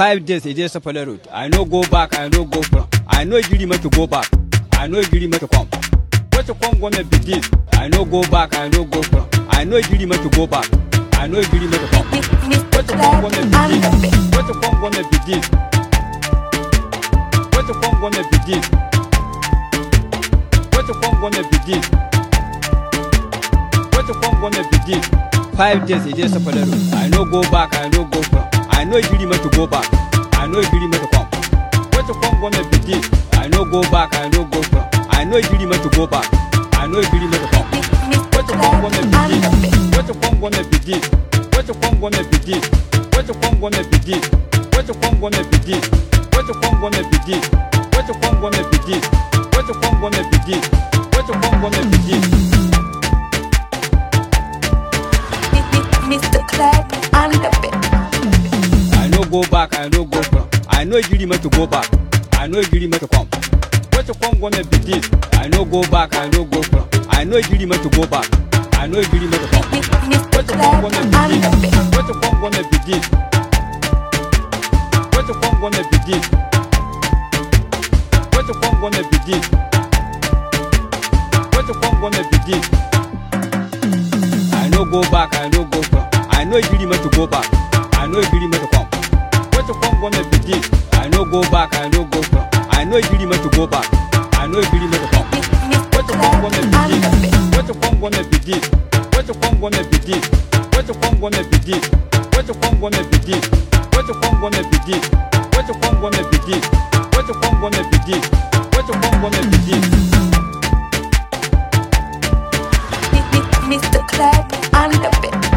Five days e dey Sapele road. I no go back, I no go front. I no gree me to go back. I no gree me to come. What to come gonna be this? I no go back, I no go front. I no gree me to go back. I no gree me to come. What to come gonna be this? What to come gonna be this? What to come gonna be this? What to come gonna be this? What to come gonna be this? Five days e dey Sapele road. I no go back, I no go front. I no gree me to go back. I no gree me to come. What to come gonna be this? I no go back, I no go front. I no gree me to go back. I no gree me to come. What to come gonna be this? What to come gonna be this? What to come gonna be this? What to come gonna be this? What to come gonna be this? What to come gonna be this? What to come gonna be this? What to come gonna be this? What to come gonna be this? Mr. Clap on the beat. I no go back, I no go front. I no gree me to go back. I no gree me to come. What to come gonna be this? I no go back, I no go front. I no gree me to go back. I no gree me to come. Mr. What to come Clap gonna on be the this? beat. What to come gonna be this? What to come gonna be this? What to come gonna be this? What to come gonna be this? I no go back, I no go front. I no gree me to go back. I no gree me to come. What to come gonna be this? I no go back, I no go front. I no gree me to go back. I no gree me to come. What to come gonna be this? What to come gonna be this? What to come gonna be this? What to come gonna be this? What to come gonna be this? What to come gonna be this? What to come gonna be this? What to come gonna be this? What to come gonna be this? Mr. Clap on the beat.